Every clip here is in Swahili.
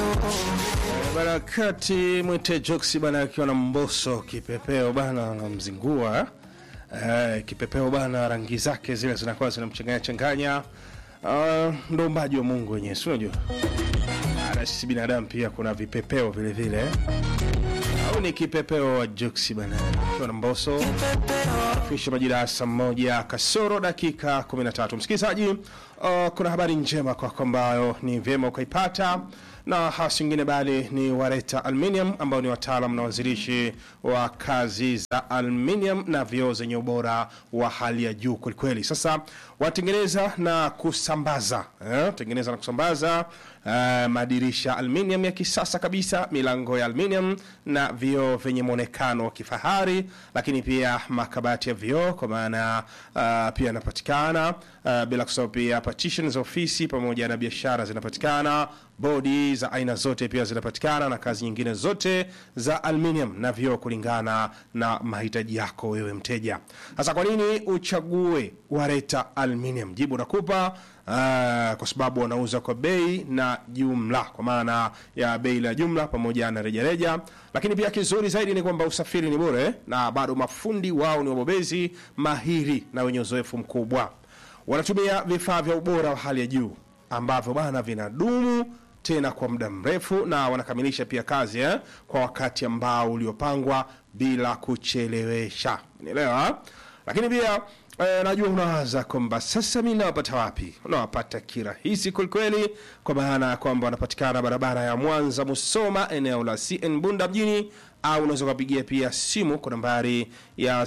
Barakati mwite Joksi bana akiwa na mboso kipepeo bana anamzingua eh, kipepeo bana, rangi zake zile zinakuwa zinamchanganya changanya. Uh, ndo umbaji wa Mungu wenyewe, si unajua na sisi binadamu pia kuna vipepeo vile vile, au ni kipepeo wa Joksi bana akiwa na mboso fisha majira ya saa moja kasoro dakika 13. Msikilizaji, uh, kuna habari njema kwako ambayo ni vyema ukaipata na hasi ingine bali ni Wareta Aluminium ambao ni wataalam na wazirishi wa kazi za aluminium na vioo zenye ubora wa hali ya juu kwelikweli. Sasa watengeneza na kusambaza eh, tengeneza na kusambaza eh, madirisha aluminium ya kisasa kabisa, milango ya aluminium na vioo vyenye mwonekano wa kifahari, lakini pia makabati ya vioo kwa maana uh, pia yanapatikana uh, bila kusahau pia partition za ofisi pamoja na biashara zinapatikana bodi za aina zote pia zinapatikana na kazi nyingine zote za aluminium na vioo kulingana na mahitaji yako wewe mteja. Sasa kwa nini uchague Wareta Aluminium? Jibu nakupa uh, kwa sababu wanauza kwa bei na jumla, kwa maana ya bei la jumla pamoja na rejareja. Lakini pia kizuri zaidi ni kwamba usafiri ni bure na bado mafundi wao ni wabobezi mahiri na wenye uzoefu mkubwa. Wanatumia vifaa vya ubora wa hali ya juu ambavyo bana vinadumu tena kwa muda mrefu na wanakamilisha pia kazi eh, kwa wakati ambao uliopangwa bila kuchelewesha. Unaelewa? Lakini pia eh, najua unawaza kwamba sasa mimi nawapata wapi? Unawapata kirahisi kwelikweli, kwa maana ya kwamba wanapatikana barabara ya Mwanza Musoma, eneo la CN Bunda mjini, au unaweza kupigia pia simu kwa nambari ya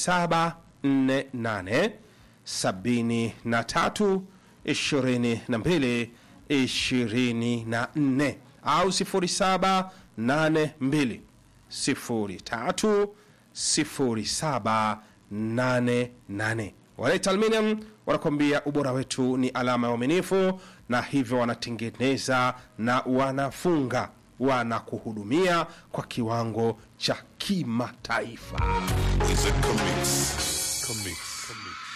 0748 73 22 24 au 0782 03 0788. Wareta Aluminium wanakwambia ubora wetu ni alama ya uaminifu, na hivyo wanatengeneza na wanafunga, wanakuhudumia kwa kiwango cha kimataifa. Is it comics? Comics.